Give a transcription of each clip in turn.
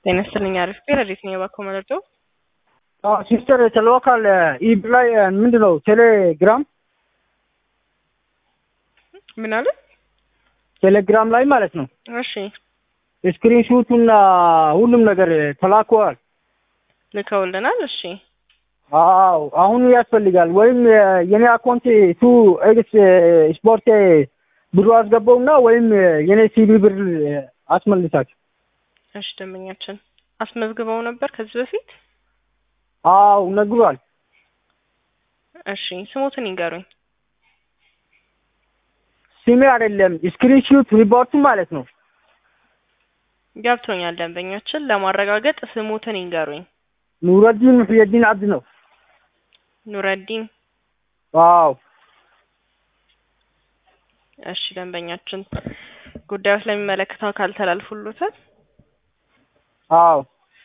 ጤና ይስጥልኝ አሪፍ ረዴት ነው የባኮ መረጃው ሲስተር ተልዋካል ኢብ ላይ ምንድን ነው ቴሌግራም ምን አለ? ቴሌግራም ላይ ማለት ነው እሺ ስክሪንሹቱና ሁሉም ነገር ተላከዋል። ልከውልናል። እሺ አዎ አሁን ያስፈልጋል። ወይም የኔ አካውንት ቱ ኤክስ ስፖርት ብሩ አስገባውና ወይም የኔ ሲቢ ብር አስመልሳችሁ። እሺ ደንበኛችን አስመዝግበው ነበር ከዚህ በፊት? አዎ ነግሯል። እሺ ስሞትን ይንገሩኝ። ስሜ አይደለም ስክሪንሹት ሪፖርቱ ማለት ነው። ገብቶኛል። ደንበኛችን ለማረጋገጥ ስሞትን ይንገሩኝ። ኑረዲን ሙሕየዲን አብድ ነው። ኑረዲን አዎ እሺ ደንበኛችን ጉዳዩ ስለሚመለከተው አካል ተላልፎሎታል። አዎ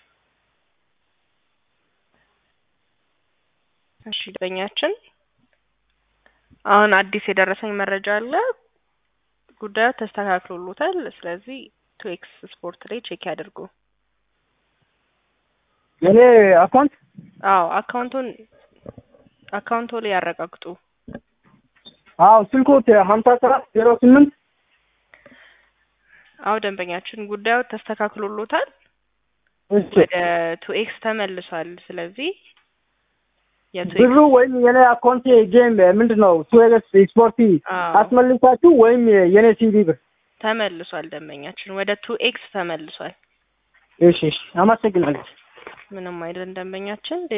እሺ ደንበኛችን አሁን አዲስ የደረሰኝ መረጃ አለ። ጉዳዩ ተስተካክሎሎታል። ስለዚህ ቱኤክስ ስፖርት ላይ ቼክ ያድርጉ። የኔ አካውንት አዎ አካውንቱን አካውንቶ ላይ ያረጋግጡ። አዎ ስልኮት ሀምሳ ሰባት ዜሮ ስምንት አዎ ደንበኛችን ጉዳዩ ተስተካክሎሎታል። እሺ ወደ ቱኤክስ ተመልሷል። ስለዚህ የቱኤክስ ብሩ ወይም የኔ አካውንት ጌም ምንድን ነው ቱኤክስ ስፖርቲ አዎ አስመልሳችሁ ወይም የኔ ሲቢ ብር ተመልሷል። ደንበኛችን ወደ ቱኤክስ ተመልሷል። እሺ እሺ አመሰግናለሁ። ምንም አይደል ደንበኛችን